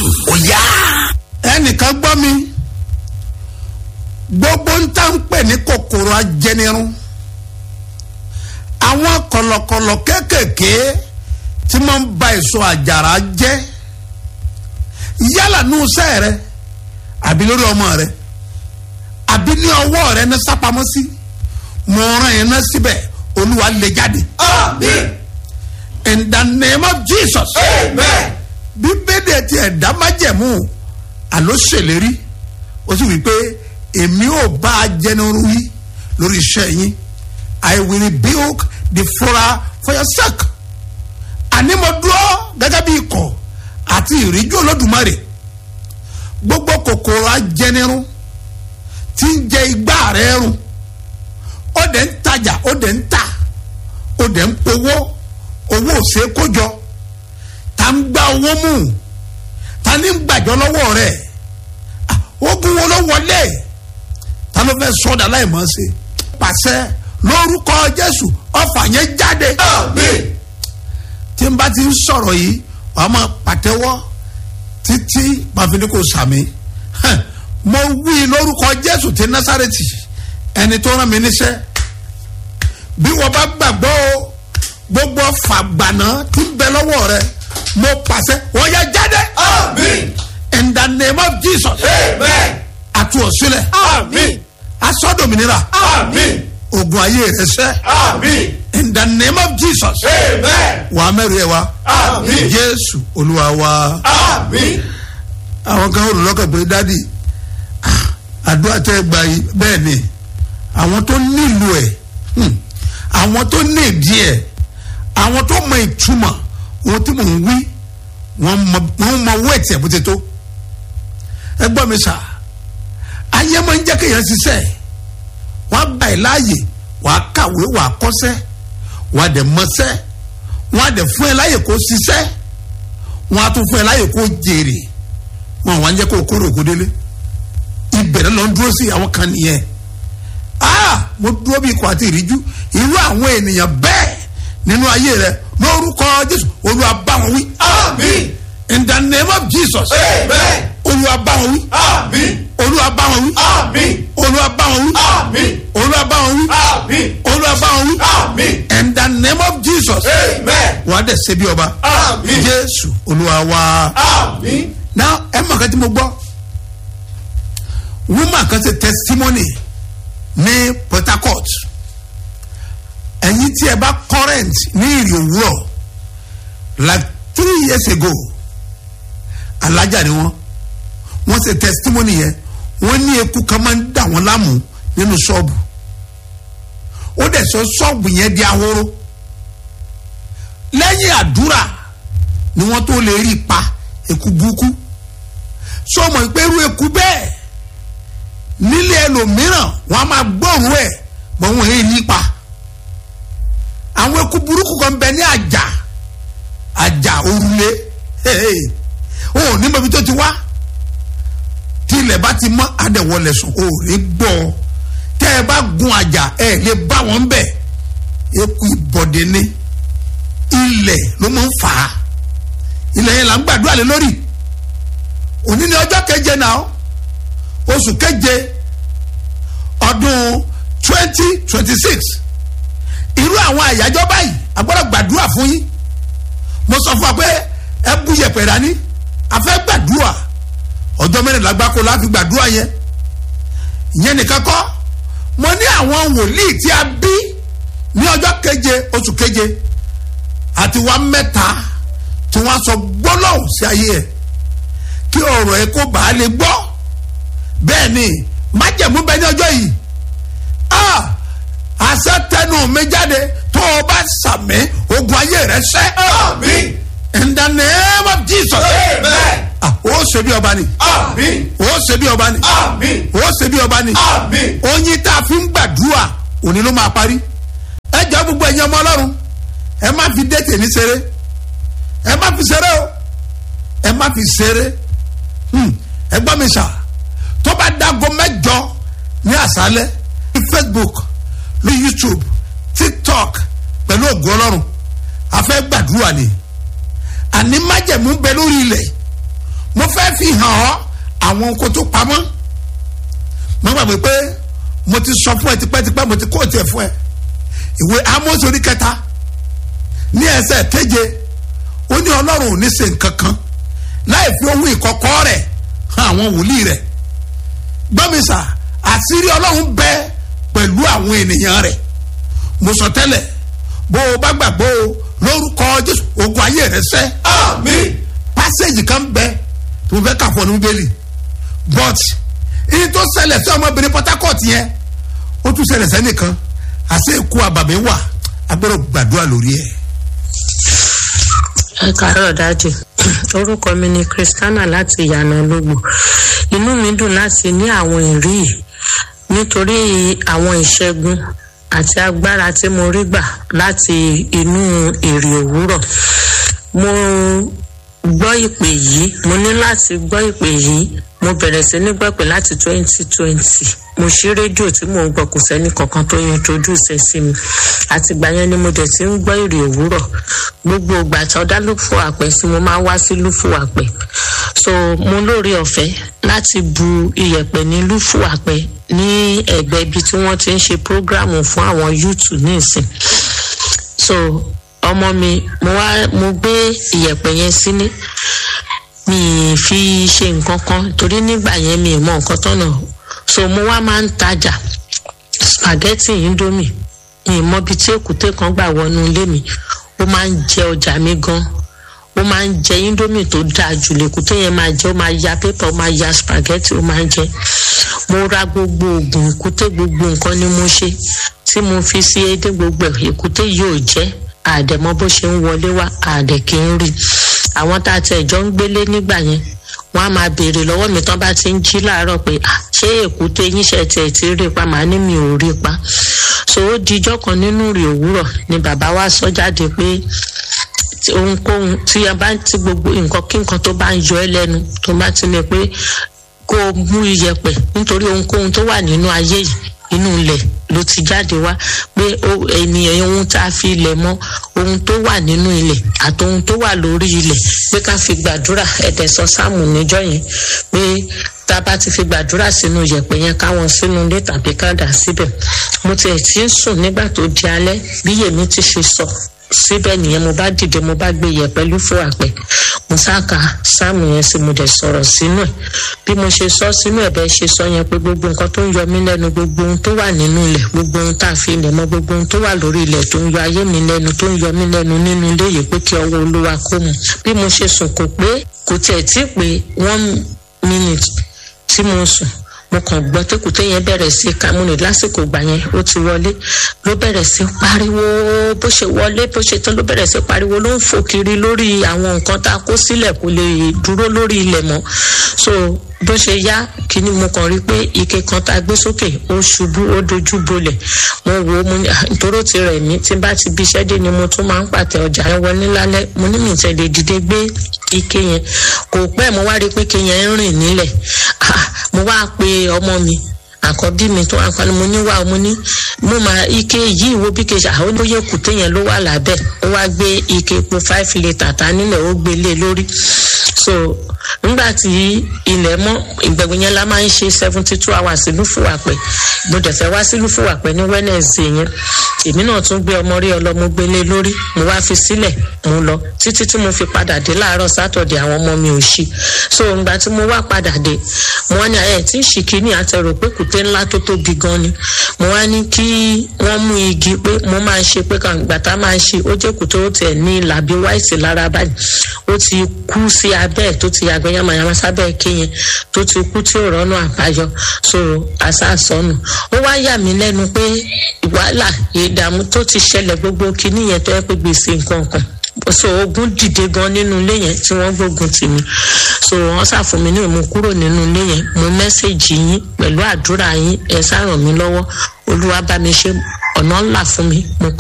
jésù ó yá. ẹnìkan gbọ́ mi gbogbo ń tá ń pè ní kòkòrò ajẹnirun àwọn kọ̀lọ̀kọ̀lọ̀ kéékèèké tí wọ́n ń ba èso àjàrà jẹ́ yálà nù sẹ́ rẹ àbí lórí ọmọ rẹ àbí ní ọwọ́ rẹ ní sápamọ́ sí mo rán yẹn náà síbẹ̀ olúwa lè jáde. amen. in the name of jesus. amen. bíbélì ti ẹ̀dá májẹ̀mú àló ṣèlérí ó sì wí pé èmi ò bá a jẹnuru wí lórí iṣẹ́ yín i will rebuke the flora for your sake àní mo dúró gẹ́gẹ́ bí ikọ̀ àti ìríjú olódùmarè gbogbo kòkòrò ajẹnirun tí ń jẹ igbá rẹ run ó dẹ̀ ń tajà ó dẹ̀ ń tà ó dẹ̀ ń powó owó ò ṣeé kó jọ ta ń gba owó mú ta ní ń gbàjọ lọ́wọ́ rẹ̀ Ah, ogun wo ló wọlé ta ló fẹ́ sọ́dà láì mọ̀ sí pàṣẹ lórúkọ jésù ọfà yẹn jáde amen. tí n bá ti ń sọ̀rọ̀ yìí wàá máa pàtẹ́wọ́ títí pàfin kò sàmì Hẹ̀, mo wí lórúkọ jésù ti násàrètì ẹni tó rán mi níṣẹ́ bí wọ́n bá gbàgbọ́ o gbogbo fàgbànà tí ń bẹ lọ́wọ́ rẹ mo pàṣẹ wọ́n yẹ jáde amen. in the name of jesus amen. àti òsílẹ̀ amen. asọ́dọ̀mìnira amen. ogun ayé rẹ sẹ́ amen. in the name of jesus amen. wàá mẹ́rin ẹ̀ wá amen. jésù olúwa wa. amen. àwọn kan olùlọ́kàn pé dádì ah, àdúrà tẹ́ ẹ gbà yìí bẹ́ẹ̀ ni àwọn tó nílò ẹ̀ hmm, àwọn tó ní ìdí ẹ̀ àwọn tó mọ ìtumọ̀ ohun tí mò ń wí wọ́n mọ wọ́n mọ owó ẹ̀tì ẹ̀ bó ti tó ẹ gbọ́ mi sà ayé máa ń jẹ́ kéèyàn ṣiṣẹ́ wọ́n á gbà ẹ̀ láàyè wàá kàwé wàá kọ́ṣẹ́ wàá dẹ̀ mọṣẹ́ wọ́n á dẹ̀ fún ẹ láàyè kó ṣiṣẹ́ wọ́n á tún fún ẹ láàyè kó jèrè wọn wà ń jẹ́ kó kóró òkú délé ìbẹ̀rẹ̀ lọ ń dúró sí àwọn kan nìyẹn aa mo dúró bí ikọ̀ àti ìríjú irú àwọn ènìyàn bẹ́ẹ̀ nínú ayé rẹ lórúkọ jésù olúwa bá wọn wí amen. in the name of jesus amen. olúwa bá wọn wí amen. olúwa bá wọn wí amen. olúwa bá wọn wí amen. olúwa bá wọn wí amen. olúwa bá wọn wí amen. in the name of jesus amen. wàá dẹ̀ ṣe bí ọba amen. jésù olúwa wá. amen. now ẹ mọ̀ kan tí mo gbọ́ woman kan ṣe testimony ní port harcourt ẹ̀yin tí ẹ bá current ní ìrì òwúrọ̀ like three years ago alájà ni wọ́n wọ́n ṣe testimony yẹn wọ́n ní eku kan máa ń dà wọ́n láàmú nínú ṣọ́ọ̀bù ó dẹ̀ sọ ṣọ́ọ̀bù yẹn di ahoro lẹ́yìn àdúrà ni wọ́n tó lè rí i pa eku burúkú sọmọ ìpẹ́rù eku bẹ́ẹ̀ nílé ẹlòmíràn wọn a máa gbọ́rùú ẹ̀ mọ wọn èyí nípa àwọn eku burúkú kan bẹ ní àjà àjà òrùlé o ò ní mọbi tó ti wá tí ilẹ̀ bá ti mọ́ adẹ̀wọlẹ̀ sùn o ò rí gbọ́ tẹ́ ẹ bá gun àjà ẹ lè bá wọn bẹ̀ eku ìbọ̀dé ní ilẹ̀ ló máa ń fà á ilẹ̀ yẹn là ń gbàdúrà lé lórí òní ni ọjọ́ keje náà oṣù keje ọdún twenty twenty six irú àwọn àyájọ́ báyìí a gbọ́dọ̀ gbàdúrà fún yín mo sọ fún wa pé ẹ bú yẹpẹ̀ dání a fẹ́ gbàdúrà ọjọ́ mẹ́rìnlá gbáko la fi gbàdúrà yẹn ìyẹn nìkan kọ́ mo ní àwọn wòlíì tí a bí ní ọjọ́ keje oṣù keje àti wa mẹ́ta tí wọ́n sọ gbólóhùn sí ayé ẹ̀ kí ọ̀rọ̀ ẹ̀ kó bàa lè gbọ́ bẹ́ẹ̀ ni májẹ̀mú bẹ ní ọjọ́ yìí ah àṣẹ tẹnu mi jáde tó o bá sàmì ogun ayé rẹ sẹ́ amen. in the name of jesus amen. ah o ṣe bí ọba ni amen. o ṣe bí ọba ni amen. o ṣe bí ọba ni amen. oyin tá a fi ń gbàdúrà òní ló máa parí ẹ jọ gbogbo ẹ̀yin ọmọ ọlọ́run ẹ má fi dé tèmi ṣeré ẹ má fi ṣeré o ẹ má fi ṣeré Hmm, ẹ gbọ́ mi sà tó bá dago mẹ́jọ ní àṣálẹ́ ní facebook ní youtube tiktok pẹ̀lú ògùn ọlọ́run a fẹ́ gbàdúrà ni àní májẹ̀mú bẹ lórí ilẹ̀ mo fẹ́ fẹ́ fi hàn ọ́ àwọn nǹkan tó pamọ́ mo gbàgbé pé mo ti sọ fún ẹ tipẹ́tipẹ́ mo ti kó tiẹ̀ fún ẹ ìwé Amos orí kẹta ní ẹsẹ̀ keje ó ní ọlọ́run ò ní ṣe nǹkan kan láì fi ohun ìkọ̀kọ̀ rẹ̀ hàn àwọn wòlíì rẹ̀ gbọ́mísà àṣírí ọlọ́run bẹ pẹ̀lú àwọn ènìyàn rẹ̀ mo sọ tẹ́lẹ̀ bó o bá gbàgbọ́ o lórúkọ jésù ogun ayé rẹ sẹ́ àmín pásẹ̀jì kan bẹ tó fẹ́ kà fún ọ ní bíbélì but èyí tó ṣẹlẹ̀ sí ọmọbìnrin Port Harcourt yẹn ó tún ṣẹlẹ̀ sẹ́nìkan àṣẹ ikú àbàmì wà agbọ́dọ̀ gbàdúrà lórí ẹ̀. ẹ káàárọ̀ dájú orúkọ mi ni Christiana láti ìyànà ológbò inú mi dùn láti ní àwọn ìrí yìí nítorí àwọn ìṣẹ́gun àti agbára tí mo rí gbà láti inú èrè òwúrọ̀ mo gbọ́ ìpè yìí mo ní láti gbọ́ ìpè yìí mo bẹ̀rẹ̀ sí ní gbọ́ pé láti twenty twenty mo ṣí rédíò tí mò ń gbọ́ kò sẹ́ni kankan tó introduce ẹ̀ sí mi àtìgbà yẹn ni mo dẹ̀ ti ń gbọ́ ìrì òwúrọ̀ gbogbo ìgbà tí ọ̀dá lùfò àpẹ sí mo máa ń wá sí lùfò àpẹ so mo lóore ọ̀fẹ́ láti bu iyẹ̀pẹ̀ ní lùfò àpẹ ní ẹ̀gbẹ́ ibi tí wọ́n ti ń ṣe prógrámù fún àwọn yúùtù ní ìsìn so ọmọ mi mo wá mo gbé iyẹ̀pẹ̀ yẹn sílé mi ì fi ṣe nǹkan kan torí nígbà yẹn mi ì mọ nǹkan tọ́nà so mo wá máa ń tajà spaghetti indomie mi ì mọ ibi tí èkúté kan gbà wọnú ilé mi ó máa ń jẹ ọjà mi gan ó máa ń jẹ indomie tó dáa jù lèkúté yẹn máa jẹ ó máa ya pépà ó máa ya spaghetti ó máa ń jẹ mo ra gbogbo oògùn èkúté gbogbo nǹkan ni mo ṣe tí mo fi sí edé gbogbo ẹ̀ èkúté yóò jẹ́ àdẹ̀mọ́ bó ṣe ń wọlé wá àdẹ̀ kì í rí àwọn tá a tẹ̀ jọ ń gbélé nígbà yẹn wọ́n á máa béèrè lọ́wọ́ mi tán bá ti ń jí láàárọ̀ pé "Ah, ṣé èkúté yín ṣe tiẹ̀ ti rí pa màá ní mi ò rí pa so ó dijọ́ kan nínú rè òwúrọ̀ ni bàbá wa sọ jáde pé tí ohunkóhun tí a bá ti gbogbo nǹkan kí nǹkan tó bá ń yọ ẹ́ lẹ́nu tó bá ti ní pé kó o mú iyẹ̀pẹ̀ nítorí ohunkóhun tó wà nínú ayé yìí inú ilẹ̀ ló ti jáde wá pé ó- ènìyàn ohun tá a fi ilẹ̀ mọ́ ohun tó wà nínú ilẹ̀ àti ohun tó wà lórí ilẹ̀ pé ká fi gbàdúrà ẹ̀dẹ̀ sọ sáàmù níjọ́ yẹn pé tá a bá ti fi gbàdúrà sínú yẹ̀pẹ̀ yẹn káwọn sínú ilé tàbí ká dà síbẹ̀ mo tiẹ̀ ti ń sùn nígbà tó di alẹ́ bí yèmí ti ṣe sọ síbẹ̀ nìyẹn mo bá dìde mo bá gbé yẹ̀pẹ̀ lúfò àpẹ mo sáka sáàmù yẹn sí mo dẹ̀ sọ̀rọ̀ sínú ẹ̀ bí mo ṣe sọ sínú ẹ̀ bẹ́ẹ̀ ṣe sọ yẹn pé gbogbo nǹkan tó ń yọ mí lẹ́nu gbogbo ohun tó wà nínú ilẹ̀ gbogbo ohun tá a fi ilẹ̀ mọ́ gbogbo ohun tó wà lórí ilẹ̀ tó ń yọ ayé mi lẹ́nu tó ń yọ mí lẹ́nu nínú ilé yìí pé kí ọwọ́ olúwa kó mu bí mo ṣe sùn kò pé kò tiẹ̀ tí ì pé one minute tí mo sùn mo kàn gbọ́ tẹ́kùtẹ́ yẹn bẹ̀rẹ̀ sí kamuni lásìkò ìgbà yẹn ó ti wọlé ló bẹ̀rẹ̀ sí pariwo bó ṣe wọlé bó ṣe tán ló bẹ̀rẹ̀ sí pariwo ló ń fò kiri lórí àwọn nǹkan tá a kó sílẹ̀ kó lè dúró lórí ilẹ̀ mọ́ so bó ṣe yá kíní mo kàn rí pé ike kan tá a gbé sókè ó ṣubú ó dojú bolẹ̀ mo wò ó mo ní nítorí ó ti rẹ̀ mí tí n bá ti bí iṣẹ́ dé ni mo tún máa ń pàtẹ ọjà yẹn wọlé lálẹ́ mo ní mi ì tẹ̀lé dìde gbé ike yẹn kò pẹ́ mo wá rí i pé ike yẹn ń rìn nílẹ̀ ah mo wá pe ọmọ mi àkọ́bí mi tó wá pa ni mo ní wá mo ní mo máa ike yìí wo bí ke ṣe àwọn olóyè kùté yẹn ló wà lábẹ́ ó wá gbé ike epo five litre ta nílẹ̀ ó gbé lé lórí so nígbà tí ilẹ̀ mọ́ ìgbẹ̀gbẹ̀ yẹn la máa ń ṣe seventy two hours sí lúfùwàpẹ̀ mo dẹ̀ fẹ́ wá sí lúfùwàpẹ̀ ní wednesday yẹn èmi náà tún gbé ọmọ rí ọlọ́mọ gbélé lórí mo wá fi sílẹ̀ mo lọ títí tí mo fi padà dé láàárọ̀ sátọ̀dẹ̀ àwọn ọmọ mi ò ṣí so ìgbà tí mo wá padà dé mo wá ní ẹ̀ tí ń ṣì kíní àtẹrò pé kùté ńlá tó tóbi gan ni mo wá ní kí wọ́n mú igi pé mo máa ṣe pé kàǹgbà tá máa ṣe ó jẹ́ kùté ó tiẹ̀ ní làbí wáìtì lára báyìí ó ti kú sí abẹ́ ẹ̀ tó ti yàgbẹ́ yamayama sábẹ́ ké yẹn tó ti kú tí ò rọ́nà àbáyọ so àṣàṣọ́nù ó wá yà mí lẹ́nu pé wàhálà ìdààmú tó ti ṣẹlẹ̀ gbogbo kinní yẹn tó yẹ pé gbèsè nǹkan kan so ogun dìde gan nínú ilé yẹn tí wọ́n gbógun tì mí so wọ́n ṣàfún mi ní ìmú kúrò nínú ilé yẹn mo mẹ́sẹ̀gì yín pẹ̀lú àdúrà yín ẹ ṣá ràn mí lọ́wọ́ olúwa bá mi ṣe ọ̀nà ńlá fún mi mo